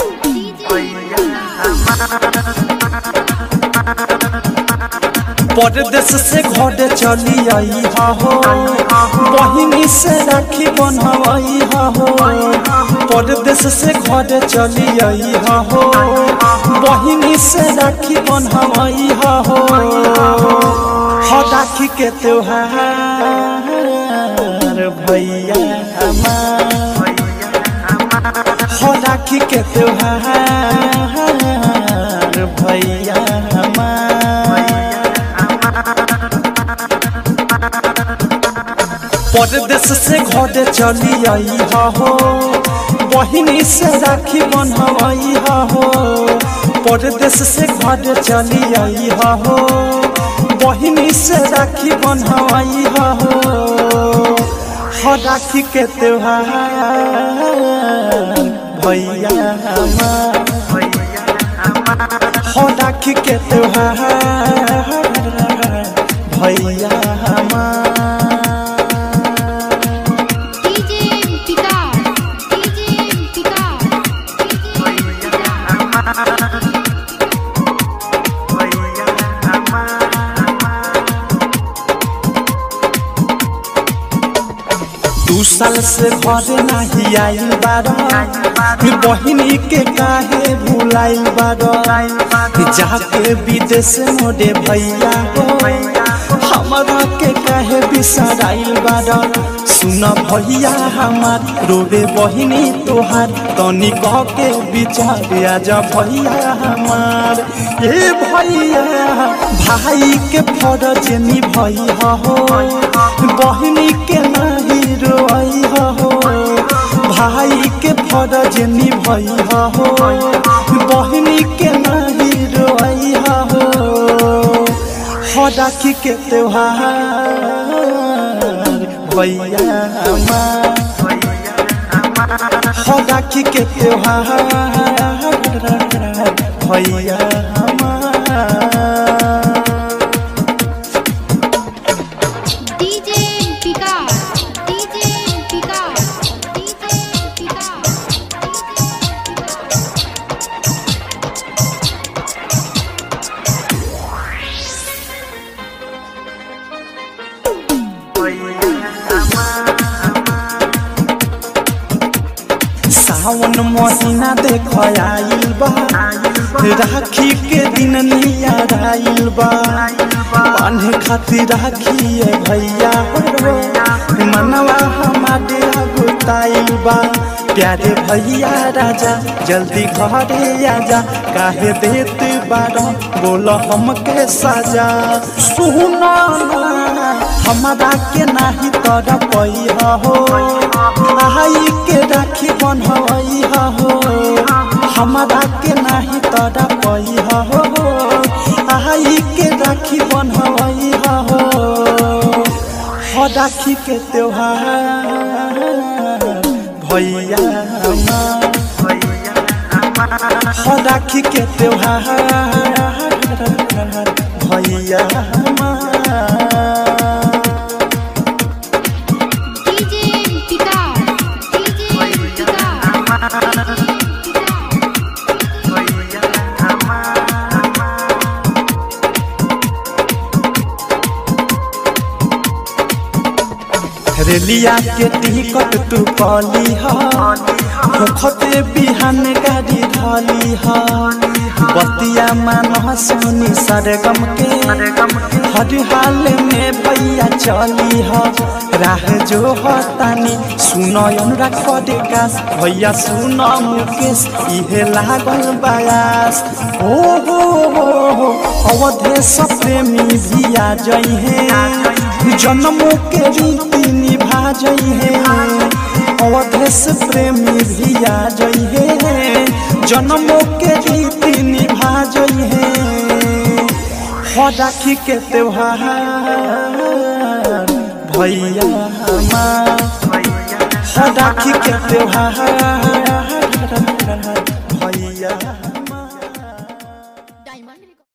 परदेश से घर चली आई हा हो बहिनी से राखी बनवाई हा हो परदेश से घर चली आई हा हो बहिनी से राखी बनवाई हा हो हो राखी के त्योहार भैया हमार हो राखी के त्योहार भैया हमार परदेश से घर चली आई हा हो बहिनी से राखी बनवाई हा हो परदेश से घर चली आई हा हो बहिनी से राखी बनवाई हा हो हो राखी के त्योहार भैया हमार हो राखी के त्योहार भैया हमार डीजे विकास डीजे विकास दू साल से घरे नहीं आइल बारा बहिनी के काहे भुलाइल बारा जाके विदेश मोरे भैया हो हमारा के काहे बिसराइल बारा सुन भैया हमार रोबे बहिनी तोहार तनी कह के विचार आजा भैया हमार ए भैया भाई के फरज निभई हो बहिनी के नहीं रोई हो भाई के फरज निभई हो बहिनी के नहीं रोई हो हो राखी के त्योहार भैया हमार हो राखी के त्योहार भैया हमार DJ Vikas DJ Vikas DJ Vikas सावन महीना देख आइल बा राखी के दिन नियर आइल बा बांधे खातिर राखी है भैया हो मनवा हमारे अगुताइल बा प्यारे भैया राजा जल्दी घरे आजा काहे देत बारा बोल हमके साजा सुना हमारा के नाही तर पई हो आई के राखी बनवई हो हमारा के नाही तर पई हो आई के राखी बनवई हो हो राखी के त्योहार भैया हमार हो राखी के त्योहार भैया हमार डीजे विकास डीजे विकास रेलिया के टिकट तू कली होखते बिहान गाड़ी धली ह बतिया मान सोनी सरगम के हर हाल में भैया चली ह राह जो हतानी सुन अनुराग पडेका भैया सुन मुकेश इहे लागल बयास ओ हो हो हो अवधेश प्रेमी भी आ जई है जन्मों के रीति निभा जई है अवधेश प्रेमी भी आ जई है जन्मों के रीति निभा जई है हो राखी के त्योहार भैया हमार हो राखी के त्योहार भैया